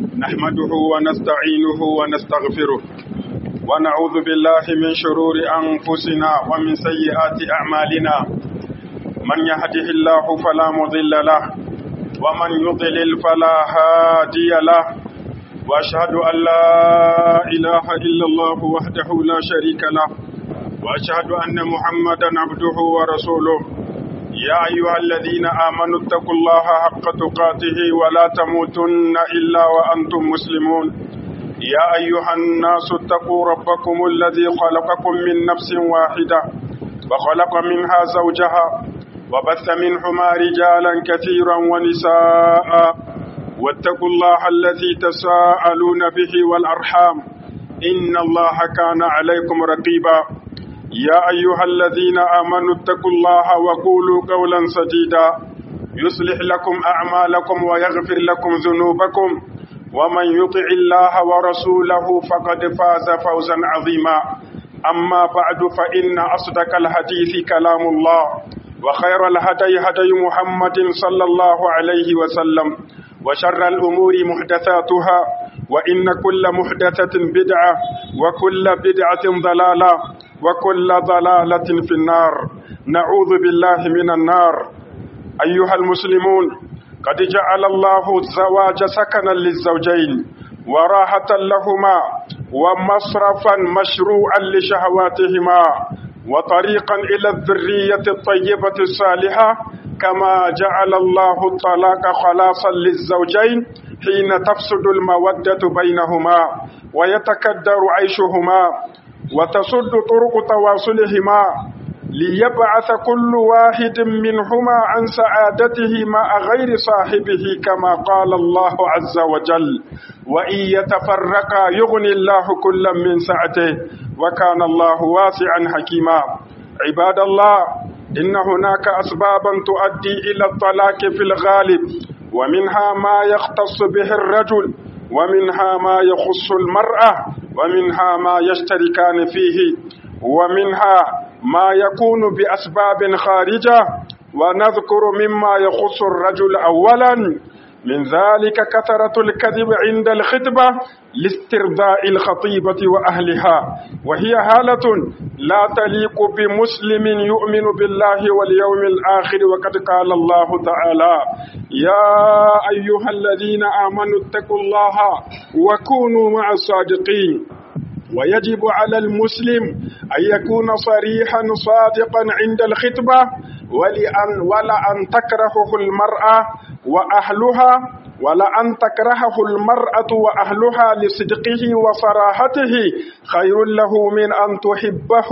نحمده ونستعينه ونستغفره ونعوذ بالله من شرور أنفسنا ومن سيئات أعمالنا من يهده الله فلا مضل له ومن يضلل فلا هادي له وأشهد أن لا إله إلا الله وحده لا شريك له وأشهد أن محمدا عبده ورسوله يا أيها الذين آمنوا اتقوا الله حق تقاته ولا تموتن إلا وأنتم مسلمون يا أيها الناس اتقوا ربكم الذي خلقكم من نفس واحدة وخلق منها زوجها وبث منهما رجالا كثيرا ونساء واتقوا الله الذي تساءلون به والأرحام إن الله كان عليكم رقيبا يا أيها الذين آمنوا اتقوا الله وقولوا قولا سديدا يصلح لكم أعمالكم ويغفر لكم ذنوبكم ومن يطع الله ورسوله فقد فاز فوزا عظيما أما بعد فإن أصدق الحديث كلام الله وخير الهدي هدي محمد صلى الله عليه وسلم وشر الأمور محدثاتها وإن كل محدثة بدعة وكل بدعة ضلالة وكل ضلالة في النار نعوذ بالله من النار أيها المسلمون قد جعل الله الزواج سكنا للزوجين وراحة لهما ومصرفا مشروعا لشهواتهما وطريقا إلى الذرية الطيبة الصالحة كما جعل الله الطلاق خلاصا للزوجين حين تفسد المودة بينهما ويتكدر عيشهما وتصد طرق تواصلهما ليبعث كل واحد منهما عن سعادته مع غير صاحبه كما قال الله عز وجل وإن يتفرقا يغني الله كلا من سعته وكان الله واسعا حكيما عباد الله إن هناك أسبابا تؤدي إلى الطلاق في الغالب ومنها ما يختص به الرجل ومنها ما يخص المرأة ومنها ما يشتركان فيه ومنها ما يكون بأسباب خارجة ونذكر مما يخص الرجل أولا من ذلك كثرة الكذب عند الخطبة لاسترضاء الخطيبة وأهلها وهي حالة لا تليق بمسلم يؤمن بالله واليوم الآخر وقد قال الله تعالى يا أيها الذين آمنوا اتقوا الله وكونوا مع الصادقين ويجب على المسلم أن يكون صريحا صادقا عند الخطبة ولأن ولأن تكرهه المرأة وأهلها ولأن تكرهه المرأة وأهلها لصدقه وصراحته خير له من أن تحبه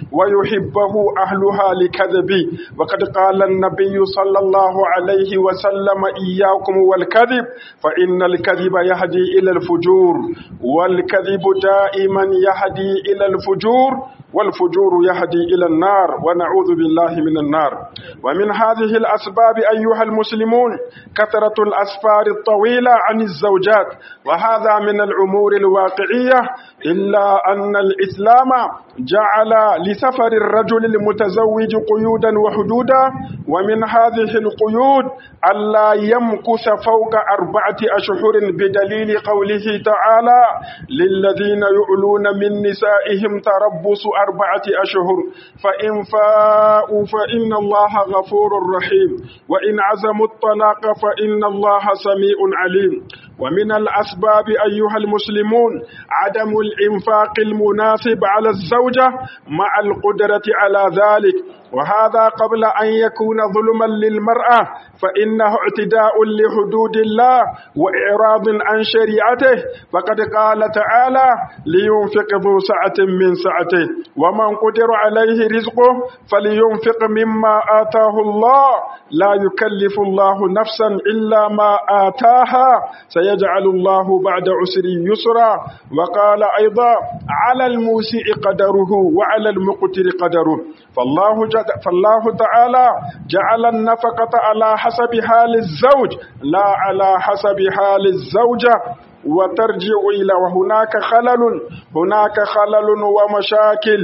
ويحبه أهلها لكذبه وقد قال النبي صلى الله عليه وسلم إياكم والكذب فإن الكذب يهدي إلى الفجور والكذب دائما يهدي إلى الفجور والفجور يهدي إلى النار ونعوذ بالله من النار ومن هذه الأسباب أيها المسلمون كثرة الأسفار الطويلة عن الزوجات وهذا من الأمور الواقعية إلا أن الإسلام جعل لسفر الرجل المتزوج قيودا وحدودا ومن هذه القيود ألا يمكث فوق أربعة أشهر بدليل قوله تعالى للذين يؤلون من نسائهم تربص أربعة أشهر فإن فاءوا فإن الله غفور رحيم وإن عزموا الطلاق فإن الله سميع عليم ومن الأسباب أيها المسلمون عدم الإنفاق المناسب على الزوجة مع القدرة على ذلك وهذا قبل أن يكون ظلما للمرأة فإنه اعتداء لحدود الله وإعراض عن شريعته فقد قال تعالى لينفق ذو سعة من سعته ومن قدر عليه رزقه فلينفق مما آتاه الله لا يكلف الله نفسا إلا ما آتاها سيجعل الله بعد عسر يسرا وقال أيضا على الموسع قدره وعلى المقتر قدره فالله, جد فالله تعالى جعل النفقة على حسب حال الزوج لا على حسب حال الزوجة وترجع إلى وهناك خلل هناك خلل ومشاكل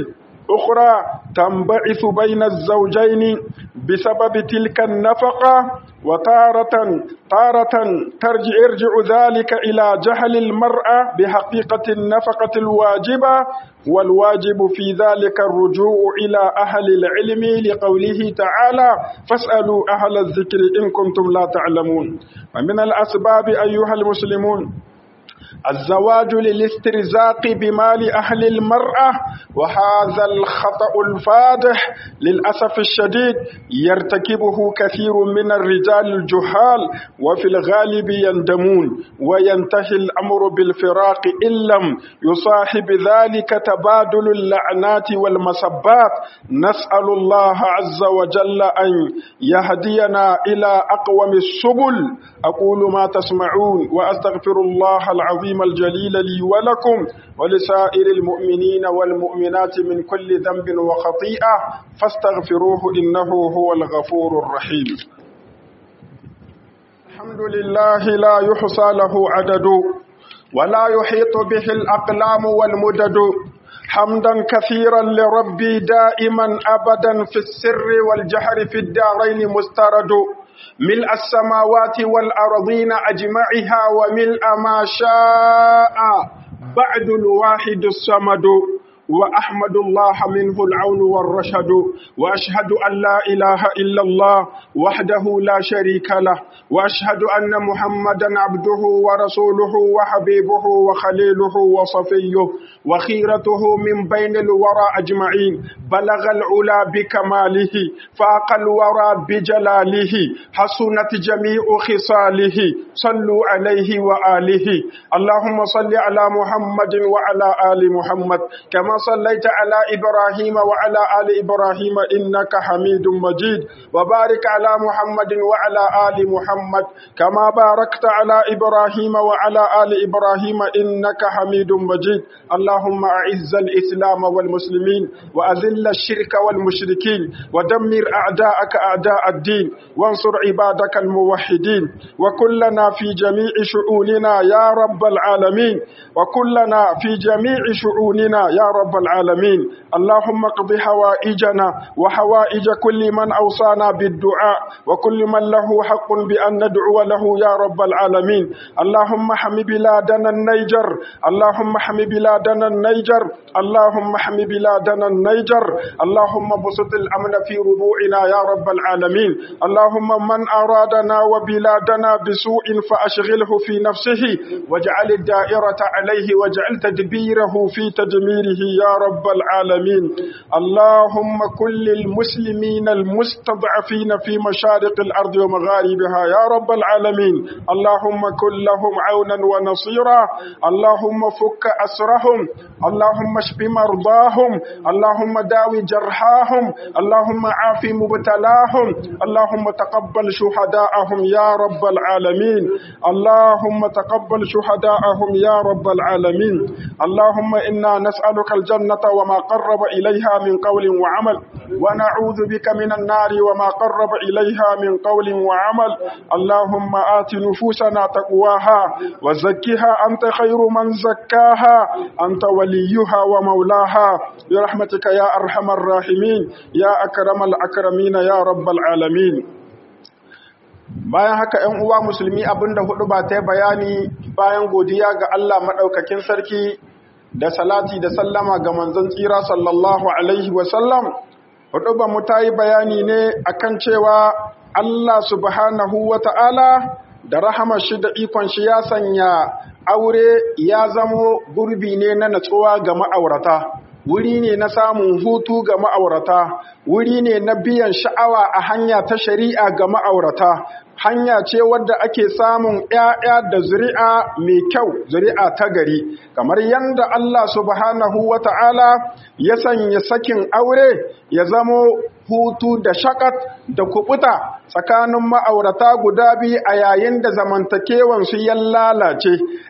أخرى تنبعث بين الزوجين بسبب تلك النفقة وتارة تارة ترجع يرجع ذلك إلى جهل المرأة بحقيقة النفقة الواجبة والواجب في ذلك الرجوع إلى أهل العلم لقوله تعالى فاسألوا أهل الذكر إن كنتم لا تعلمون ومن الأسباب أيها المسلمون الزواج للاسترزاق بمال أهل المرأة وهذا الخطأ الفادح للأسف الشديد يرتكبه كثير من الرجال الجهال وفي الغالب يندمون وينتهي الأمر بالفراق إن لم يصاحب ذلك تبادل اللعنات والمسبات نسأل الله عز وجل أن يهدينا إلى أقوم السبل أقول ما تسمعون وأستغفر الله العظيم الجليل لي ولكم ولسائر المؤمنين والمؤمنات من كل ذنب وخطيئة فاستغفروه إنه هو الغفور الرحيم الحمد لله لا يحصى له عدد ولا يحيط به الأقلام والمدد حمدا كثيرا لربي دائما أبدا في السر والجهر في الدارين مسترد ملء السماوات والأرضين أجمعها وملء ما شاء بعد الواحد الصمد وأحمد الله منه العون والرشد وأشهد أن لا إله إلا الله وحده لا شريك له وأشهد أن محمدا عبده ورسوله وحبيبه وخليله وصفيه وخيرته من بين الورى أجمعين بلغ العلا بكماله فاق الورى بجلاله حسنت جميع خصاله صلوا عليه وآله اللهم صل على محمد وعلى آل محمد كما صليت على إبراهيم وعلى آل إبراهيم إنك حميد مجيد وبارك على محمد وعلى آل محمد كما باركت على إبراهيم وعلى آل إبراهيم إنك حميد مجيد اللهم أعز الإسلام والمسلمين وأذل الشرك والمشركين ودمر أعداءك أعداء الدين وانصر عبادك الموحدين وكلنا في جميع شؤوننا يا رب العالمين وكلنا في جميع شؤوننا يا رب رب العالمين اللهم اقض حوائجنا وحوائج كل من أوصانا بالدعاء وكل من له حق بأن ندعو له يا رب العالمين اللهم حم بلادنا النيجر اللهم حم بلادنا النيجر اللهم حم بلادنا النيجر اللهم بسط الأمن في ربوعنا يا رب العالمين اللهم من أرادنا وبلادنا بسوء فأشغله في نفسه واجعل الدائرة عليه واجعل تدبيره في تدميره يا رب العالمين اللهم كل المسلمين المستضعفين في مشارق الأرض ومغاربها يا رب العالمين اللهم كن لهم عونا ونصيرا اللهم فك أسرهم اللهم اشف مرضاهم اللهم داوي جرحاهم اللهم عاف مبتلاهم اللهم تقبل شهداءهم يا رب العالمين اللهم تقبل شهداءهم يا رب العالمين اللهم إنا نسألك الجنة وما قرب إليها من قول وعمل ونعوذ بك من النار وما قرب إليها من قول وعمل اللهم آت نفوسنا تقواها وزكها أنت خير من زكاها أنت وليها ومولاها برحمتك يا أرحم الراحمين يا أكرم الأكرمين يا رب العالمين bayan haka ‘yan uwa musulmi abinda hudu ba ta bayani bayan godiya ga Allah maɗaukakin sarki da salati da sallama ga manzon tsira sallallahu alaihi wasallam hudu ba mu ta yi bayani ne akan cewa Allah subhanahu wa ta'ala da rahamar shi da ikon shi ya sanya aure ya zamo gurbi ne na natsuwa ga ma'aurata wuri ne na samun hutu ga ma'aurata wuri ne na biyan sha'awa a hanya ta shari'a ga ma'aurata hanya ce wadda ake samun ‘ya'ya da zuri'a mai kyau zuri'a ta gari kamar yadda Allah subhanahu wa ta'ala ya sanya sakin aure ya zamo hutu da shakat da kubuta tsakanin ma'aurata guda biyu a yayin da zamantakewansu ya lalace a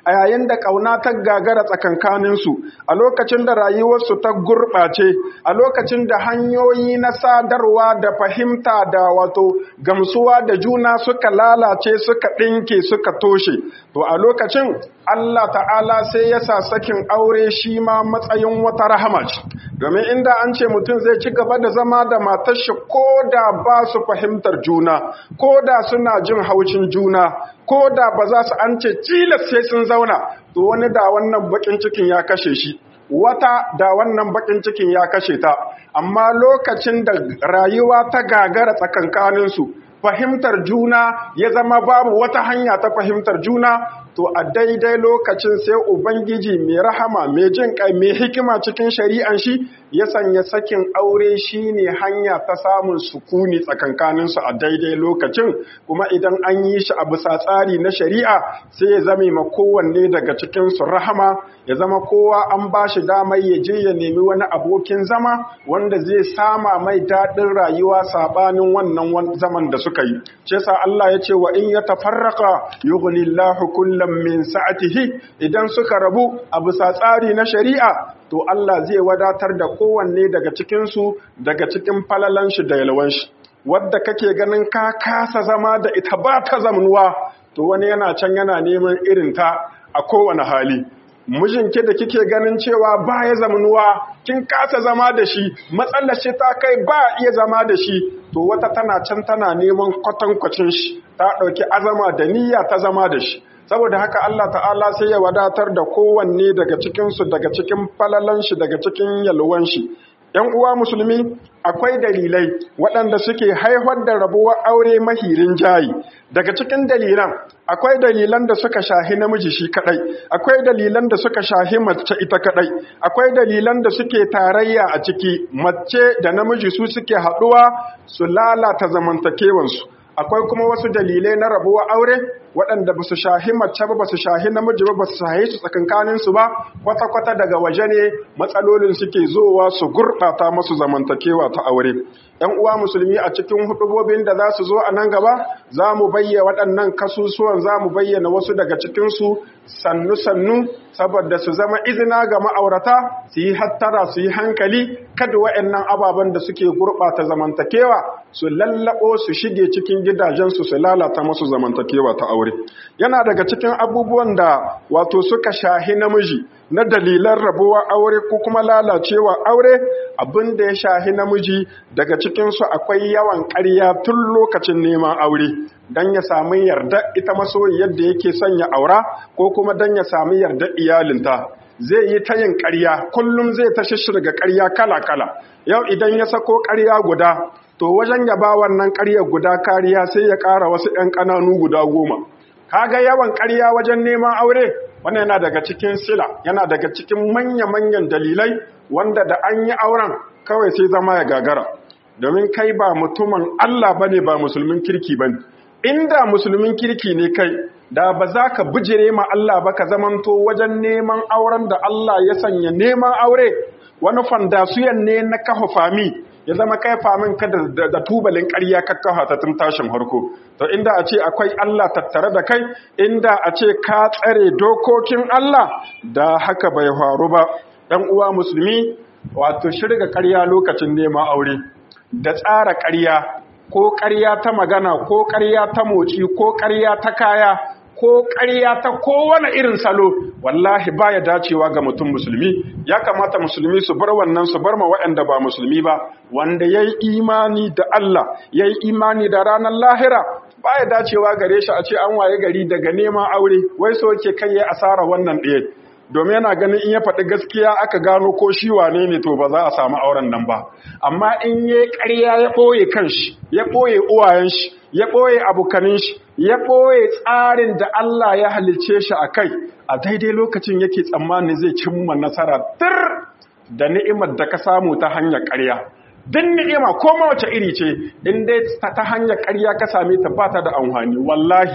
a yayin da ƙauna ta gagara tsakankaninsu a lokacin da rayuwarsu ta gurɓace a lokacin da hanyoyi na sadarwa da fahimta da wato gamsuwa da juna suka lalace suka ɗinke suka toshe to a lokacin Allah ta'ala sai ya sa sakin aure shi ma matsayin wata rahama ce domin inda an ce mutum zai ci gaba da zama da matar shi ko da ba su fahimtar juna ko da suna jin haucin juna ko da ba za su an ce cilas sai sun zauna to wani da wannan bakin cikin ya kashe shi wata da wannan bakin cikin ya kashe ta amma lokacin da rayuwa ta gagara tsakankaninsu fahimtar juna ya zama babu wata hanya ta fahimtar juna to a daidai lokacin sai ubangiji mai rahama mai jin kai mai hikima cikin shari'an shi ya sanya sakin aure shine hanya ta samun sukuni tsakankaninsu a daidai lokacin kuma idan an yi shi a bisa tsari na shari'a sai ya zame ma kowanne daga cikinsu rahama ya zama kowa an ba shi damar ya je ya nemi wani abokin zama wanda zai sama mai daɗin rayuwa saɓanin wannan zaman da suka yi ce sa Allah ya ce wa in ya tafarraka yughnillahu kullam min sa'atihi idan suka rabu a bisa tsari na shari'a to Allah zai wadatar da kowanne daga cikinsu daga cikin falalan shi da yalwan shi wadda kake ganin ka kasa zama da ita ba ta zamanuwa to wani yana can yana neman irin ta a kowane hali mijinki da kike ganin cewa ba ya zamanuwa kin kasa zama da shi matsalar shi ta kai ba iya zama da shi to wata tana can tana neman kwatankwacin shi ta ɗauki azama da niyya ta zama da shi saboda haka Allah ta'ala sai ya wadatar da kowanne daga cikinsu daga cikin falalan shi daga cikin yalwan shi ‘yan uwa musulmi akwai dalilai waɗanda suke haifar da rabuwar aure mahirin jayi daga cikin dalilan akwai dalilan da suka shahi namiji shi kadai akwai dalilan da suka shahi mace ita kadai akwai dalilan da suke tarayya a ciki mace da namiji su suke haɗuwa su lalata zamantakewansu akwai kuma wasu dalilai na rabuwar aure waɗanda ba su shahi mace ba ba su shahi namiji ba ba su shahi su tsakankaninsu ba kwata-kwata daga waje ne matsalolin suke zowa su gurɓata masu zamantakewa ta aure ‘yan uwa musulmi a cikin hudubobin da za su zo a nan gaba za mu bayyana waɗannan kasusuwan za mu bayyana wasu daga cikinsu sannu-sannu saboda su zama izina ga ma'aurata su yi hattara su yi hankali kada waɗannan ababen da suke gurɓata zamantakewa su lallaɓo su shige cikin gidajensu su lalata masu zamantakewa ta aure yana daga cikin abubuwan da wato suka shahi namiji na dalilan rabuwa aure ko kuma lalacewa aure abin da ya shahi namiji daga cikinsu akwai yawan ƙarya tun lokacin neman aure don ya sami yarda ita masoyi yadda yake son ya aura ko kuma don ya sami yarda iyalinta zai yi ta yin ƙarya kullum zai ta shishirga ƙarya kala-kala yau idan ya sako ƙarya guda to wajen ya ba wannan ƙarya guda kariya sai ya ƙara wasu ‘yan ƙananu guda goma kaga yawan ƙarya wajen neman aure wannan yana daga cikin sila yana daga cikin manya-manyan dalilai wanda da an yi auren kawai sai zama ya gagara domin kai ba mutumin Allah bane ba musulmin kirki bane inda musulmin kirki ne kai da ba za ka bijire ma Allah ba ka zamanto wajen neman auren da Allah ya sanya neman aure wani fandasuyan ne na kafa fami ya zama kai famin ka da tubalin ƙarya ka kafa ta tun tashin harko to inda a ce akwai Allah tattare da kai inda a ce ka tsare dokokin Allah da haka bai faru ba ɗan uwa musulmi wato shirga ƙarya lokacin neman aure da tsara ƙarya ko ƙarya ta magana ko ƙarya ta moci ko ƙarya ta kaya ko ƙarya ta kowane irin salo wallahi baya dacewa ga mutum musulmi ya kamata musulmi su bar wannan su bar ma waɗanda ba musulmi ba wanda ya yi imani da Allah ya yi imani da ranar lahira baya dacewa gare shi a ce an waye gari daga neman aure wai so ke kai ya asara wannan ɗaya domin yana ganin in ya faɗi gaskiya aka gano ko shi wane ne to ba za a samu auren nan ba amma in ya ƙarya ya ɓoye kanshi ya ɓoye uwayen shi ya ɓoye abokanin shi ya ɓoye tsarin da Allah ya halice shi a kai a daidai lokacin yake tsammanin zai cimma nasara tir da ni'imar da ka samu ta hanyar ƙarya duk ni'ima ko ma wace iri ce in dai ta hanyar ƙarya ka same ta ba ta da amfani wallahi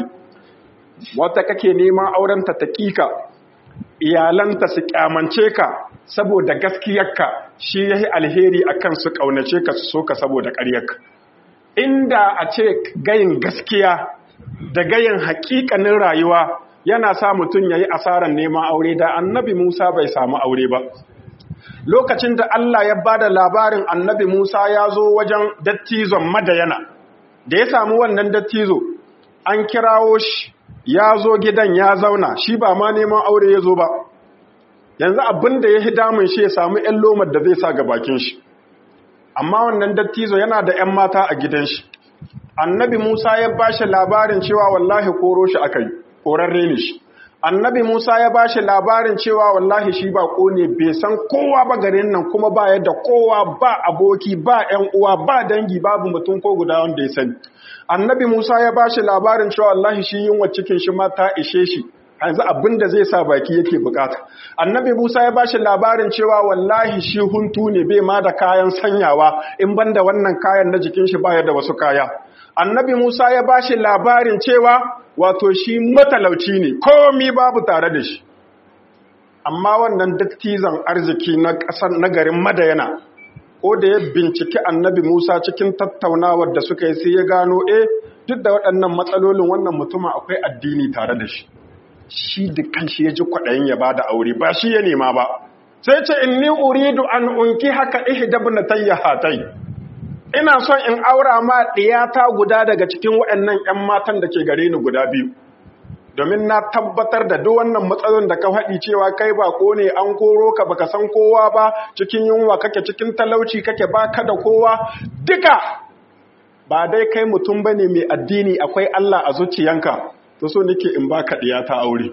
wata kake neman auren ta taƙiƙa iyalanta su kyamance ka saboda gaskiyarka shi yayi alheri akan su kaunace ka su soka saboda ƙaryarka inda a ce gayin gaskiya da gayin haƙiƙanin rayuwa yana sa mutum ya yi asarar neman aure da annabi Musa bai samu aure ba. Lokacin da Allah ya ba da labarin annabi Musa ya zo wajen dattizon madayana, da ya samu wannan dattizo, an kirawo shi ya zo gidan ya zauna, shi ba ma neman aure ya zo ba. Yanzu abin da ya hi damun shi ya samu ‘yan lomar da zai sa ga bakin shi. Amma wannan dattizo yana da ‘yan mata a gidan shi. Annabi Musa ya ba shi labarin cewa wallahi koro shi aka yi. korarre ne shi annabi Musa ya bashi labarin cewa wallahi shi ba ne bai san kowa ba garin nan kuma ba yadda kowa ba aboki ba ƴan uwa ba dangi babu mutum ko guda wanda ya sani annabi Musa ya bashi labarin cewa wallahi shi yunwa cikin shi ma ta ishe shi yanzu abin da zai sa baki yake bukata annabi Musa ya bashi labarin cewa wallahi shi huntu ne bai ma da kayan sanyawa in banda wannan kayan na jikin shi baya da wasu kaya annabi Musa ya bashi labarin cewa wato shi matalauci ne komi babu tare da shi amma wannan dattizan arziki na ƙasar na garin madayana ko da ya binciki annabi Musa cikin tattaunawar da suka yi sai ya gano eh duk da waɗannan matsalolin wannan mutumin akwai addini tare da shi shi da kanshi ya ji kwaɗayin ya bada aure ba shi ya nema ba sai ce inni uridu an unki haka ihdabnatayya hatai ina son in aura ma ɗiyata guda daga cikin waɗannan 'yan matan da ke gare ni guda biyu domin na tabbatar da duk wannan matsalolin da ka faɗi cewa kai ba ko ne an koro ka baka san kowa ba cikin yunwa kake cikin talauci kake baka da kowa duka ba dai kai mutum bane mai addini akwai Allah a zuciyanka to so nake in baka ɗiyata aure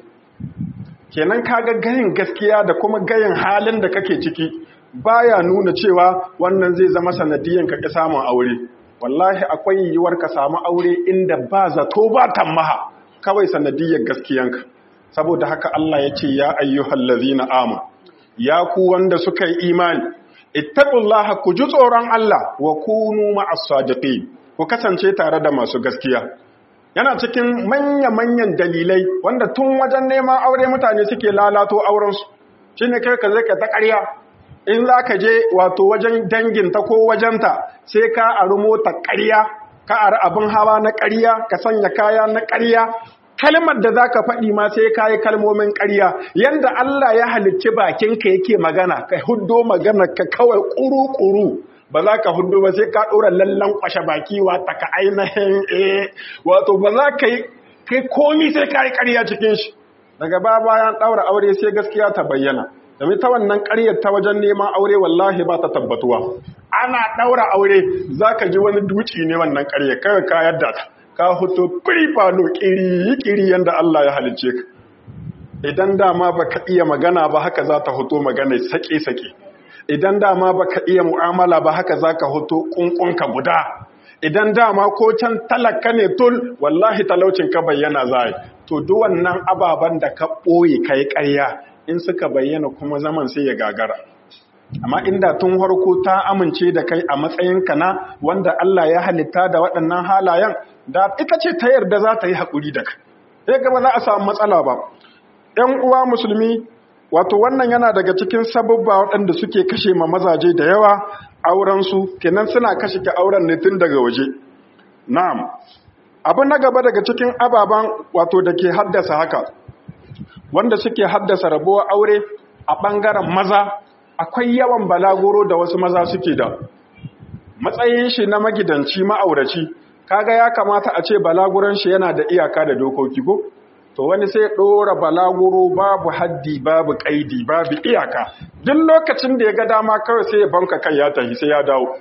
kenan kaga gayin gaskiya da kuma gayin halin da kake ciki baya nuna cewa wannan zai zama sanadiyan ka samun aure wallahi akwai yiwuwar ka samu aure inda ba zato ba tammaha kawai sanadiyyar gaskiyanka saboda haka Allah ya ce ya ayyuhal ladzina amanu ya ku wanda suka yi imani ittaqullaha ku ji tsoron Allah wa kunu ma'as sadiqin ku kasance tare da masu gaskiya yana cikin manya-manyan dalilai wanda tun wajen neman aure mutane suke lalato aurensu shine kai ka zai ka ta ƙarya in za ka je wato wajen danginta ko wajenta sai ka ari mota ƙarya ka ari abin hawa na ƙarya ka sanya kaya na ƙarya kalmar da za ka faɗi ma sai ka yi kalmomin ƙarya yadda Allah ya halicci bakinka yake magana ka huddo magana ka kawai ƙuru-ƙuru ba za ka hudu ba sai ka ɗora lallan kwashe baki wata ka ainihin eh wato ba za ka yi kai komi sai ka yi ƙarya cikin shi daga ba bayan ɗaura aure sai gaskiya ta bayyana domin ta wannan ƙaryar ta wajen neman aure wallahi ba ta tabbatuwa ana ɗaura aure za ka ji wani duci ne wannan ƙaryar kawai ka yadda ta ka hoto firi falo ƙiri ƙiri yadda Allah ya halicce ka idan dama ba ka iya magana ba haka za ta hoto magana sake-sake idan dama baka iya mu'amala ba haka zaka hoto kunkunka guda idan dama ko can talaka ne tul wallahi talaucin ka bayyana zai to duk wannan ababan da ka boye kai ƙarya in suka bayyana kuma zaman sai ya gagara amma inda tun harko ta amince da kai a matsayin ka na wanda Allah ya halitta da waɗannan halayen da ita ce ta yarda za ta yi haƙuri da kai sai ga ba za a samu matsala ba ‘yan uwa musulmi wato wannan yana daga cikin sababba waɗanda suke kashe ma mazaje da yawa aurensu kenan suna kashe ke auren ne tun daga waje na'am abu na gaba daga cikin ababen wato da ke haddasa haka wanda suke haddasa rabuwar aure a ɓangaren maza akwai yawan balaguro da wasu maza suke da matsayin shi na magidanci ma'auraci kaga ya kamata a ce balaguran shi yana da iyaka da dokoki ko to wani sai ɗora balaguro babu haddi babu ƙaidi babu iyaka duk lokacin da ya ga dama kawai sai ya banka kai ya tafi sai ya dawo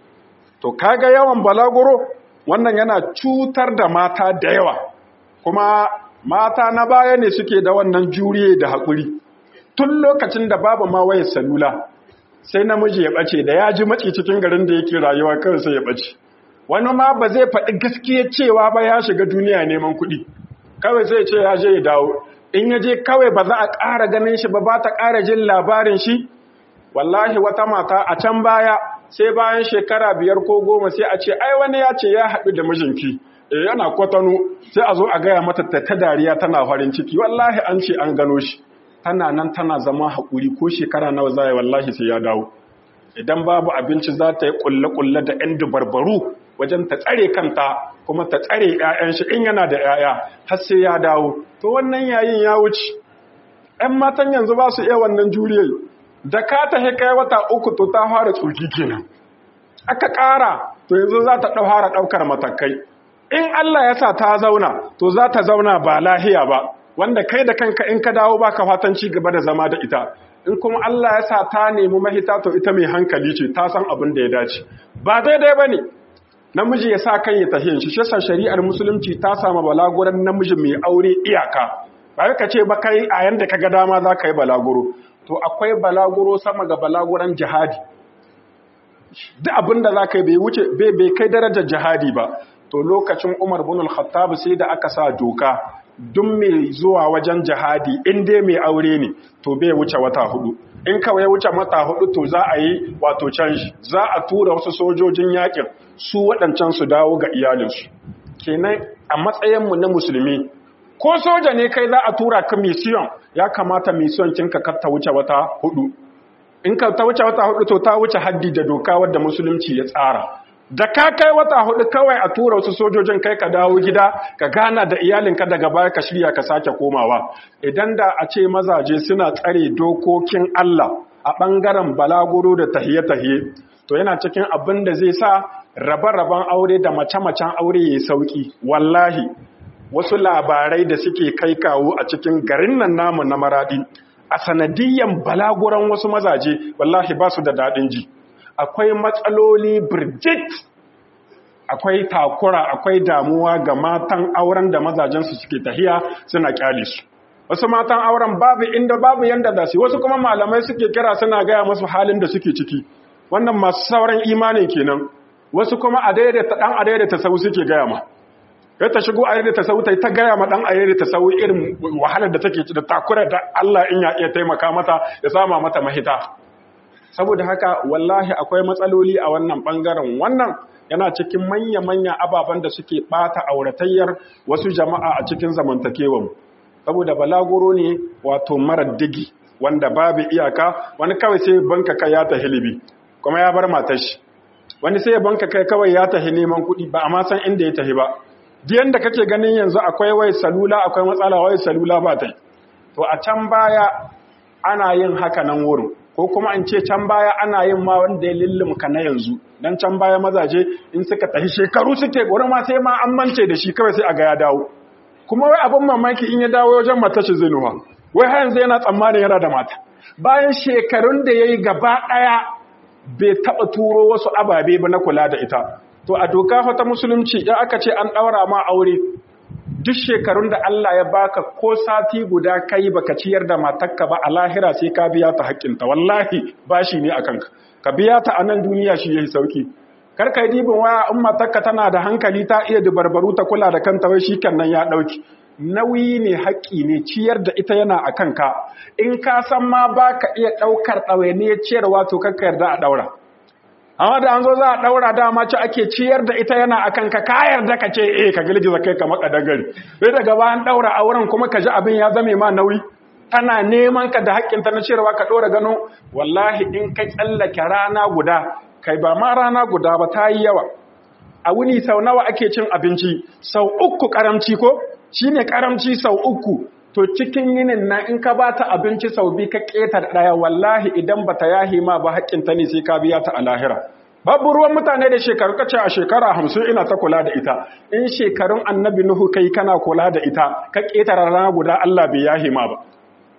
to kaga yawan balaguro wannan yana cutar da mata da yawa kuma mata na baya ne suke da wannan juriye da haƙuri tun lokacin da babu ma wayar salula sai namiji ya ɓace da ya ji maci cikin garin da yake rayuwa kawai sai ya ɓace wani ma ba zai faɗi gaskiya cewa ba ya shiga duniya neman kuɗi kawai sai ce ya je ya dawo in ya je kawai ba za a ƙara ganin shi ba ba ta ƙara jin labarin shi wallahi wata mata a can baya sai bayan shekara biyar ko goma sai a ce ai wani ya ce ya haɗu da mijinki e yana kwatano sai a zo a gaya mata ta ta dariya tana farin ciki wallahi an ce an gano shi tana nan tana zama haƙuri ko shekara nawa za wallahi sai ya dawo idan babu abinci za ta yi ƙulle-ƙulle da 'yan dubarbaru wajen ta tsare kanta kuma ta tsare 'ya'yan shi in yana da 'ya'ya har sai ya dawo to wannan yayin ya wuce 'yan matan yanzu ba su iya wannan juriyar da ka ta kai wata uku to ta fara tsoki kenan aka ƙara to yanzu za ta fara ɗaukar matakai in Allah ya sa ta zauna to za ta zauna ba lahiya ba wanda kai da kanka in ka dawo baka fatan ci gaba da zama da ita in kuma Allah ya sa ta nemi mahita to ita mai hankali ce ta san abin da ya dace ba daidai ba ne namiji ya sa kan ya tahiyan shi shasa shari'ar musulunci ta sama balaguran namiji mai aure iyaka ba ka ce ba kai a yanda ka ga dama za ka yi balaguro to akwai balaguro sama ga balaguran jihadi duk abin da za ka yi bai wuce bai kai darajar jihadi ba to lokacin umar bin al-khattab sai da aka sa doka duk mai zuwa wajen jihadi in dai mai aure ne to bai wuce wata hudu in kawai ya wuce wata hudu to za a yi wato canji za a tura wasu sojojin yakin su waɗancan su dawo ga iyalinsu kenan a matsayinmu na musulmi ko soja ne kai za a tura ka mission ya kamata mission kinka kar ta wuce wata hudu in ka ta wuce wata hudu to ta wuce haddi da doka wadda musulunci ya tsara da ka kai wata hudu kawai a tura wasu sojojin kai ka dawo gida ka gana da iyalinka daga baya ka shirya ka sake komawa idan da a ce mazaje suna tsare dokokin Allah a ɓangaren balaguro da tahiye-tahiye to yana cikin abin da zai sa rabe-raben aure da mace-macen aure ya sauki wallahi wasu labarai da suke kai kawo a cikin garin nan namu na maradi a sanadiyyan balaguran wasu mazaje wallahi ba su da daɗin ji akwai matsaloli birjit akwai takura akwai damuwa ga matan auren da mazajensu suke tahiya suna kyale su wasu matan auren babu inda babu yanda da su wasu kuma malamai suke kira suna gaya masu halin da suke ciki wannan masu sauran imani kenan wasu kuma a daidaita dan a daidaita sau suke gaya ma kai ta shigo a daidaita sau ta ta gaya ma dan a daidaita sau irin wahalar da take da takura da Allah in ya iya taimaka mata ya sama mata mahita saboda haka wallahi akwai matsaloli a wannan bangaren wannan yana cikin manya-manya ababen da suke bata auratayyar wasu jama'a a cikin zamantakewan saboda balaguro ne wato marar digi wanda babu iyaka wani kawai sai banka kai ya tahi libi kuma ya bar matar shi wani sai banka kai kawai ya tahi neman kuɗi ba a ma san inda ya tahi ba diyan da kake ganin yanzu akwai wai salula akwai matsala wai salula ba ta to a can baya ana yin haka nan wurin ko kuma an ce can baya ana yin ma wanda ya lullumka na yanzu dan can baya mazaje in suka tafi shekaru suke gore ma sai ma an mance da shi kawai sai a ga ya dawo kuma wai abin mamaki in ya dawo wajen mata shi zai nuwa wai har yanzu yana tsammanin yana da mata bayan shekarun da yayi gaba daya bai taba turo wasu ababe ba na kula da ita to a doka fa ta musulunci idan aka ce an daura ma aure duk shekarun da Allah ya baka ko sati guda kai baka ciyar da matarka ba a lahira sai ka biya ta haƙƙinta wallahi bashi ne akan ka ka biya ta a nan duniya shi yayi sauki kar kai dibin waya in matarka tana da hankali ta iya dubarbaru ta kula da kanta wai shikenan ya dauki nauyi ne haƙƙi ne ciyar da ita yana a kanka in ka san ma baka iya ɗaukar ɗawainiyar ciyarwa to kakka yarda a ɗaura amma da an zo za a ɗaura dama ci ake ciyar da ita yana a kanka ka yarda ka ce eh ka girgiza kai ka maka dagari sai daga bayan ɗaura auren kuma ka ji abin ya zame ma nauyi tana neman ka da haƙƙinta na ciyarwa ka ɗora gano wallahi in ka tsallake rana guda kai ba ma rana guda ba ta yi yawa a wuni sau nawa ake cin abinci sau uku karamci ko shine karamci sau uku to cikin yinin na in ka ba ta abinci sau biyu ka ƙetar ɗaya wallahi idan ba ta yahi ma ba haƙƙinta ne sai ka biya ta a lahira babu ruwan mutane da shekaru kace a shekara hamsin ina ta kula da ita in shekarun annabi nuhu kai kana kula da ita ka ƙetare rana guda Allah bai yahi ma ba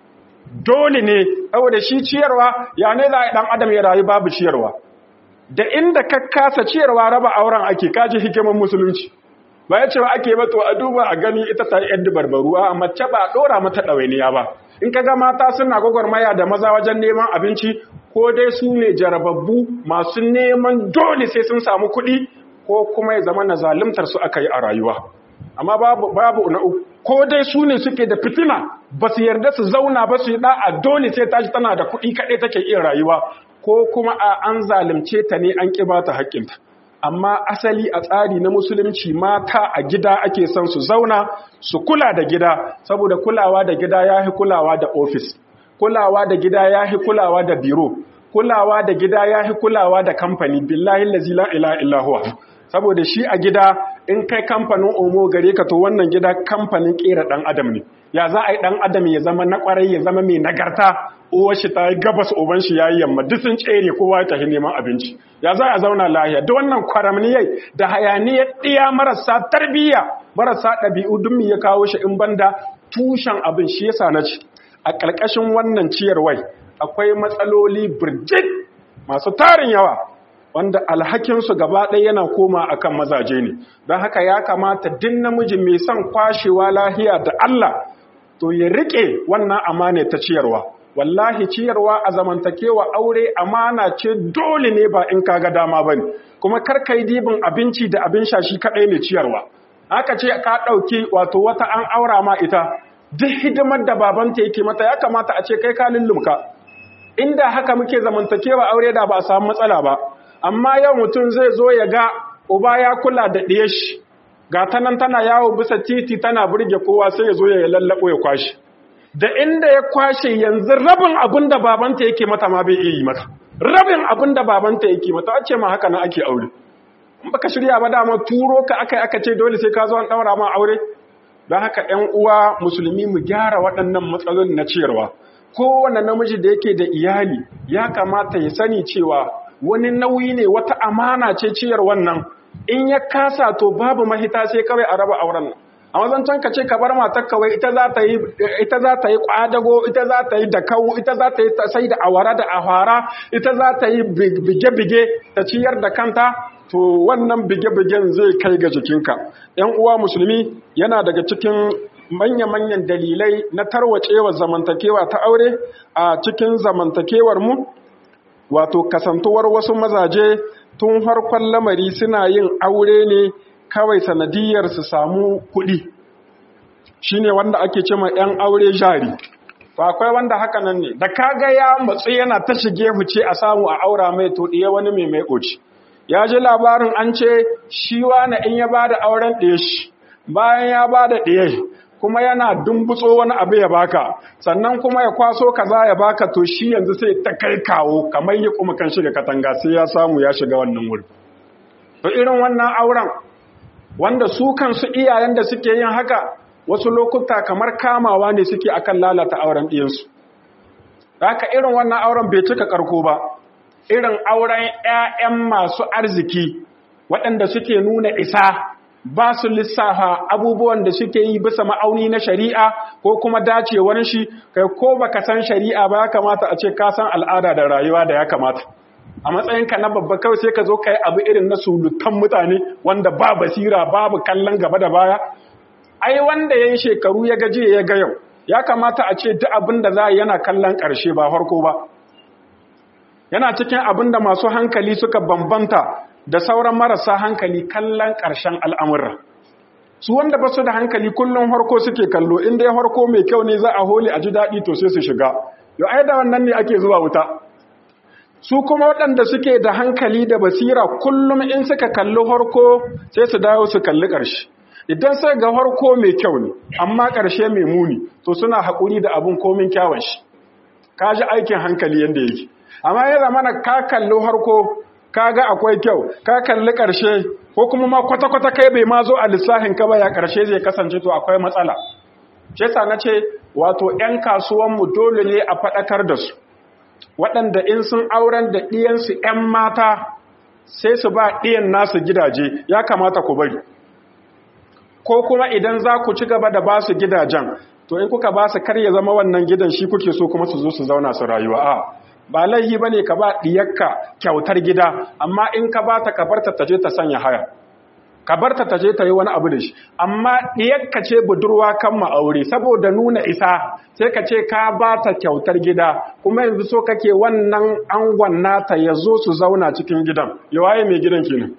dole ne saboda shi ciyarwa ya ne za a ɗan adam ya rayu babu ciyarwa da inda ka kasa ciyarwa raba auren ake kaji hikimar musulunci ba ya ce ba ake mato a duba a gani ita ta yi yadda barbaruwa mace ba a ɗora mata ɗawainiya ba in ka ga mata suna gwagwarmaya da maza wajen neman abinci ko dai su ne jarababbu masu neman dole sai sun samu kuɗi ko kuma ya zama na zalimtar su aka yi a rayuwa amma babu babu na uku ko dai su ne suke da fitina ba su yarda su zauna ba su yi da'a dole sai tashi tana da kuɗi kaɗai take iya rayuwa ko kuma a an zalimce ta ne an ƙi ba ta haƙƙinta amma asali a tsari na musulunci mata a gida ake son su zauna su kula da gida saboda kulawa da gida ya fi kulawa da ofis kulawa da gida ya fi kulawa da biro kulawa da gida ya fi kulawa da kamfani billahi lazi la ila illa huwa saboda shi a gida in kai kamfanin omo gare ka to wannan gida kamfanin kera dan adam ne ya za a yi dan adam ya zama na kwarai ya zama mai nagarta uwar shi ta yi gabas uban shi yayi yamma duk sun tsere kowa ya tafi neman abinci ya za a zauna lahiya duk wannan kwaramniyai da hayaniyar ɗiya marasa tarbiyya marasa ɗabi'u duk ya kawo shi in banda tushen abin shi yasa na ci a ƙarƙashin wannan ciyarwai akwai matsaloli birjit masu tarin yawa wanda alhakinsu gaba ɗaya yana koma akan mazaje ne don haka ya kamata din namiji mai son kwashewa lahiya da Allah to ya riƙe wannan amana ta ciyarwa wallahi ciyarwa a zamantakewa aure amana ce dole ne ba in kaga dama bane kuma kar kai dibin abinci da abin sha shi kadai ne ciyarwa haka ce ka ɗauki wato wata an aura ma ita duk hidimar da babanta yake mata ya kamata a ce kai ka lullumka inda haka muke zamantakewa aure da ba a samu matsala ba amma yau mutum zai zo ya ga uba ya kula da ɗiye shi ga ta nan tana yawo bisa titi tana burge kowa sai ya zo ya lallaɓo ya kwashe da inda ya kwashe yanzu rabin abin da babanta yake mata ma bai iya yi mata rabin abin da babanta yake mata a ce ma haka na ake aure in baka shirya ba dama turo ka aka aka ce dole sai ka zo an ɗaura ma aure don haka ‘yan uwa musulmi mu gyara waɗannan matsalolin na ciyarwa kowane namiji da yake da iyali ya kamata ya sani cewa wani nauyi ne wata amana ce ciyar wannan in ya kasa to babu mahita sai kawai a raba auren nan a mazancan ka ce ka bar matar kawai ita za ta yi ita za ta yi kwadago ita za ta yi da kawo ita za ta yi sai da awara da ahara ita za ta yi bige-bige ta ciyar da kanta to wannan bige-bigen zai kai ga jikinka ‘yan uwa musulmi yana daga cikin manya-manyan dalilai na tarwacewa zamantakewa ta aure a cikin zamantakewar mu wato kasantuwar wasu mazaje tun farkon lamari suna yin aure ne kawai sanadiyar su samu kuɗi shine wanda ake ce ma 'yan aure jari to akwai wanda haka nan ne da kaga ya matsu yana ta shige huce a samu a aura mai to ɗiye wani mai mai ƙoci ya ji labarin an ce shi wani in ya ba da auren ɗaya shi bayan ya ba da ɗaya kuma yana dumbutso wani abu ya baka sannan kuma ya kwaso kaza ya baka to shi yanzu sai ta kai kawo kamar yi kuma kan shiga katanga sai ya samu ya shiga wannan wuri to irin wannan auren wanda su kansu iyayen da suke yin haka wasu lokuta kamar kamawa ne suke akan lalata auren ɗiyansu haka irin wannan auren bai cika karko ba irin auren 'ya'yan masu arziki waɗanda suke nuna isa ba su lissafa abubuwan da suke yi bisa ma'auni na shari'a ko kuma dacewar shi kai ko baka san shari'a ba ya kamata a ce ka san al'ada da rayuwa da ya kamata a matsayinka na babba kawai sai ka zo ka yi abu irin na sulutan mutane wanda ba basira babu kallon gaba da baya ai wanda ya yi shekaru ya gaje ya ga yau ya kamata a ce duk abin da za a yana kallon ƙarshe ba farko ba yana cikin abin da masu hankali suka bambanta da sauran marasa hankali kallon ƙarshen al'amurra. Su wanda ba su da hankali kullum harko suke kallo, inda ya harko mai kyau ne za a holi a ji daɗi to sai su shiga. Yau ai da wannan ne ake zuwa wuta. Su kuma waɗanda suke da hankali da basira kullum in suka kalli harko sai su dawo su kalli ƙarshe. Idan sai ga harko mai kyau ne, amma ƙarshe mai muni, to suna haƙuri da abin komin kyawun shi. Ka ji aikin hankali yadda yake. Amma ya zamana ka kalli harko kaga akwai kyau ka kalli ƙarshe ko kuma ma kwata-kwata kai bai ma zo a lissahin ka ba ya ƙarshe zai kasance to akwai matsala shi yasa na ce wato 'yan kasuwanmu dole ne a faɗakar da su waɗanda in sun auren da ɗiyansu 'yan mata sai su ba ɗiyan nasu gidaje ya kamata ku bari ko kuma idan za ku ci gaba da ba su gidajen to in kuka ba su kar ya zama wannan gidan shi kuke so kuma su zo su zauna su rayuwa a ba laihi ba ne ka ba ɗiyarka kyautar gida amma in ka ba ta kabarta ta je ta sanya haya kabarta ta je ta yi wani abu da shi amma ɗiyarka ce budurwa kan ma'aure saboda nuna isa sai ka ce ka ba ta kyautar gida kuma yanzu so kake wannan angon nata ya zo su zauna cikin gidan ya waye mai gidan kenan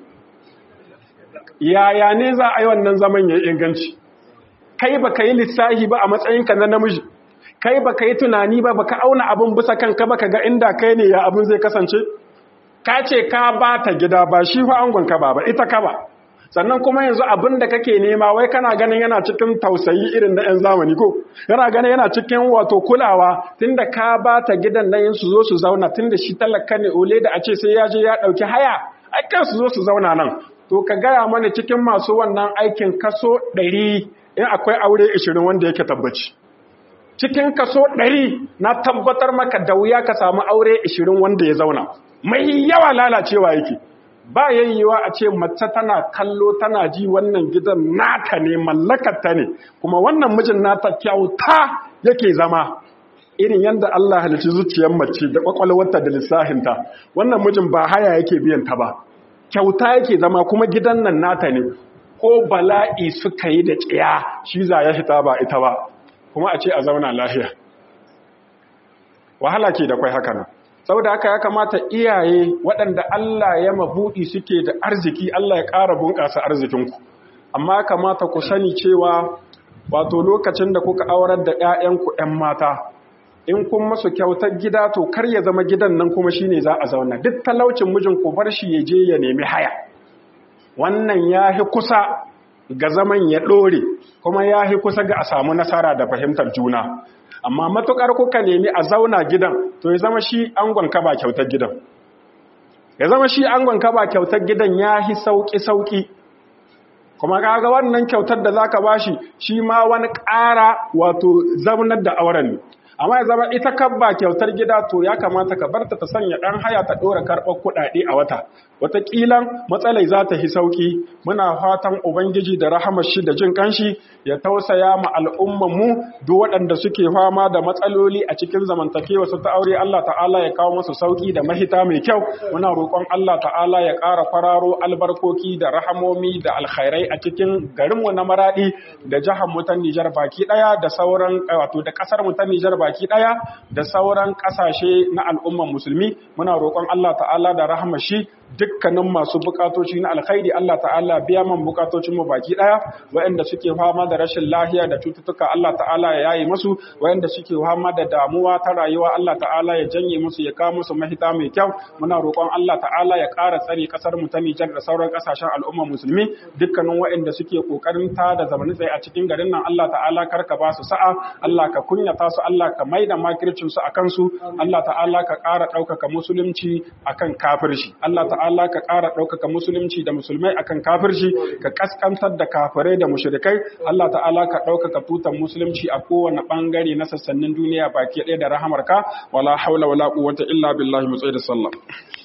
yaya ne za a yi wannan zaman ya yi inganci kai ba ka yi lissahi ba a matsayinka na namiji kai baka yi tunani ba baka auna abin bisa kanka baka ga inda kai ne ya abin zai kasance ka ce ka ba ta gida ba shi fa angon ka ba ba ita ka ba sannan kuma yanzu abin da kake nema wai kana ganin yana cikin tausayi irin na 'yan zamani ko yana ganin yana cikin wato kulawa tunda ka ba ta gidan nan su zo su zauna tunda shi talaka ne ole da a ce sai ya je ya dauki haya ai kan su zo su zauna nan to ka gaya mana cikin masu wannan aikin kaso ɗari in akwai aure ishirin wanda yake tabbaci cikin kaso ɗari na tabbatar maka da wuya ka samu aure ishirin wanda ya zauna mai yawa lalacewa yake ba yayyewa a ce mace tana kallo tana ji wannan gidan nata ne mallakarta ne kuma wannan mijin nata kyauta yake zama irin yadda Allah halitta zuciyar mace da kwakwalwarta da lissahinta wannan mijin ba haya yake biyan ta ba kyauta yake zama kuma gidan nan nata ne ko bala'i suka yi da tsiya shi za ya fita ba ita ba kuma a ce a zauna lafiya wahala ke da kwai haka nan saboda haka ya kamata iyaye waɗanda Allah ya mabuɗi suke da arziki Allah ya ƙara bunƙasa arzikinku amma kamata ku sani cewa wato lokacin da kuka aurar da 'ya'yanku 'yan mata in kun masu kyautar gida to kar ya zama gidan nan kuma shine za a zauna duk talaucin mijin ku bar shi ya je ya nemi haya wannan ya hi kusa ga zaman ya ɗore kuma ya hi kusa ga a samu nasara da fahimtar juna amma matukar kuka nemi a zauna gidan to ya zama shi angon ka ba kyautar gidan ya zama shi angon ka ba kyautar gidan ya hi sauki-sauki kuma kaga wannan kyautar da zaka bashi shi ma wani ƙara wato zaunar da auren ne amma ya zama ita kabba kyautar gida to ya kamata ka barta ta sanya ɗan haya ta ɗora karɓar kuɗaɗe a wata wataƙilan matsalai za ta hi sauƙi muna fatan ubangiji da rahamar shi da jin kanshi ya tausaya ma al'umman mu duk waɗanda suke fama da matsaloli a cikin zamantakewa su ta aure Allah ta'ala ya kawo musu sauƙi da mahita mai kyau muna roƙon Allah ta'ala ya ƙara fararo albarkoki da rahamomi da alkhairai a cikin garinmu na Maradi da jihar mu ta Nijar baki ɗaya da sauran wato da ƙasar mu ta Nijar baki ɗaya da sauran ƙasashe na al'umman musulmi muna roƙon Allah ta'ala da rahamar shi dukkanin masu bukatoci na alkhairi Allah ta'ala biya man bukatocin mu baki daya waɗanda suke fama da rashin lafiya da cututtuka Allah ta'ala ya yaye musu waɗanda suke fama da damuwa ta rayuwa Allah ta'ala ya janye musu ya kawo musu mahita mai kyau muna roƙon Allah ta'ala ya ƙara tsare kasar mu ta Nijar da sauran kasashen al'umma musulmi dukkanin waɗanda suke kokarin ta da zamanin tsaye a cikin garin nan Allah ta'ala karka ba su sa'a Allah ka kunyata su Allah ka maida makircin su akan su Allah ta'ala ka ƙara ɗaukaka musulunci akan kafirci Allah ta'ala ka ƙara ɗaukaka musulunci da musulmai akan kafirci ka kaskantar da kafirai da mushrikai Allah ta'ala ka ɗaukaka tutan musulunci a kowane ɓangare na sassanin duniya baki ɗaya da rahamarka wala haula wala quwwata illa billahi mu da sallah